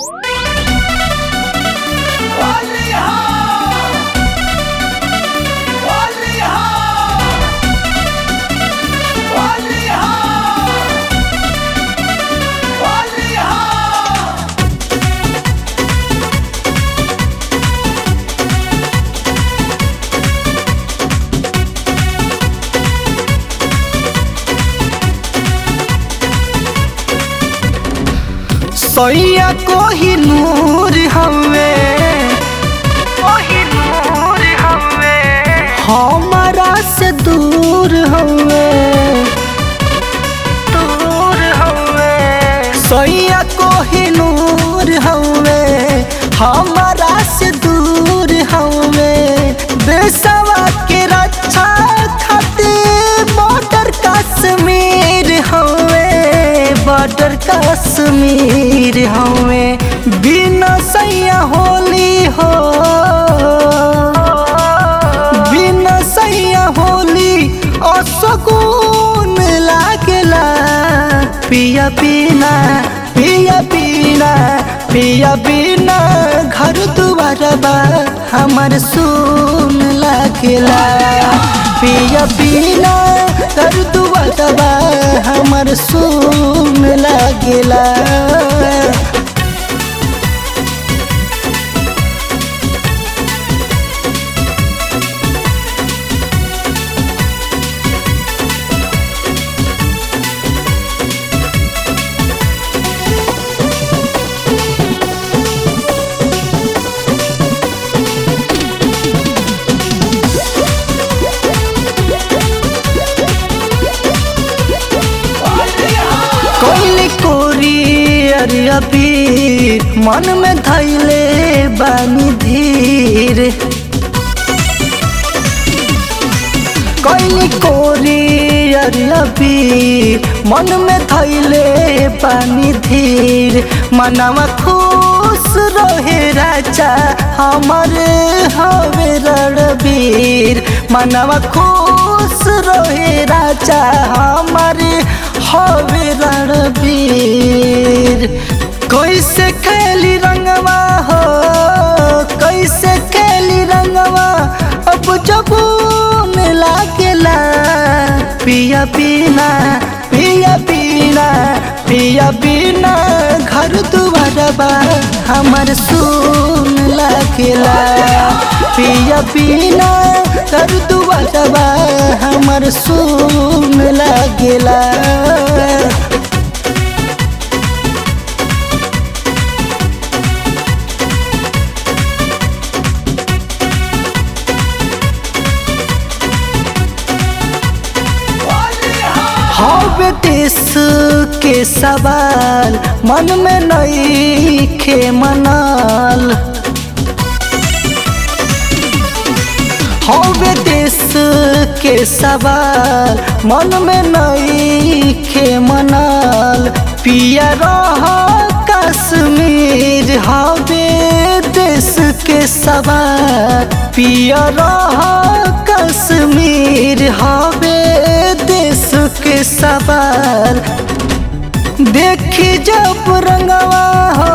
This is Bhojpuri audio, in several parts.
सैया कोही नूर हवे कोही नूर हवे हमारा से दूर हवे दूर हवे सैया कोही नूर हवे हमारा से दूर हवे देशवा के रक्षा खातिर बॉर्डर कश्मीर हवे बॉर्डर कश्मीर हवे बिना सैया होली हो बिना सैया होली असकून लागेला पिया पीना पिया पीना पिया पीना घर दुआरबा हमर सुन लागेला पिया पीना घर दुआरबा हमर सुन लागेला कोइली कोरी अरिया पीर मन में धैले बानी धीर कोइली कोरी अरिया पीर मन में धैले पानी धीर मनवा खुश रहे राजा हमर हवे रणबीर मनवा खुश रहे राजा हमर हवे रणबीर कैसे खेली रंगवा हो कैसे खेली रंगवा अब जबून लागेला पिया पीना पिया पीना पिया पीना घर दुआरबा हमर सुन लागेला पिया पीना घर दुआरबा हमर सुन लागेला हवे देश के सवाल मन में नई खे मनल हवे देश के सवाल मन में नई खे मनल पिया रह कश्मीर हवे देश के सवाल पिया रह कश्मीर हवे देश के सवाल देखी जब रंगवा हो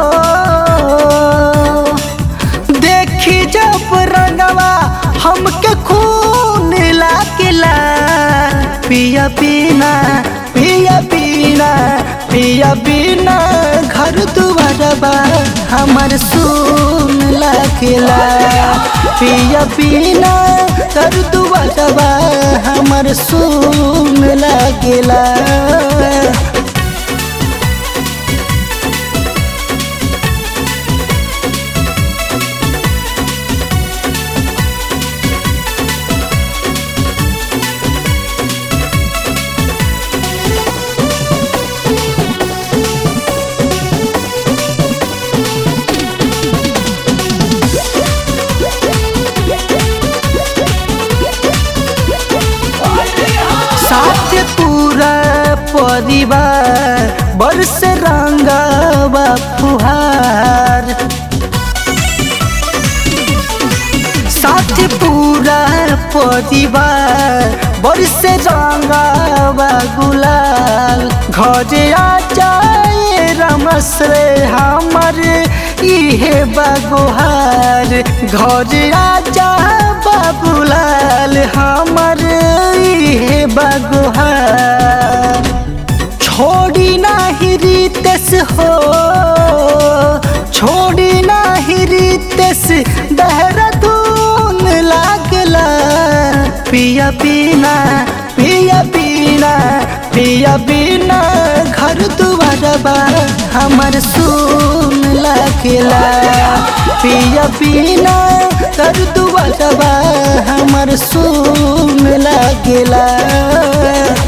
देखी जब रंगवा हमके खून लागेला पिया पीना पिया पीना पिया पीना घर दुआरबा हमर सुन लागेला पिया पीना घर दुआरबा हमर सुन लागेला साथ पूरा परिवार बरस रंगवा फुहार साथ पूरा परिवार बरस रंगवा गुलाल घरे आ जाए रमस रे हमर इहे बागोहार घर राजा बाबूलाल हमर इहे बागोहार छोड़ी नाही रितेश हो छोड़ी नाही रितेश देहरादून लागला पिया बिना पिया बिना पिया बिना घर दुआरबा हमर सुन लागला पिया बिना घर दुआरबा हमर सुन लागला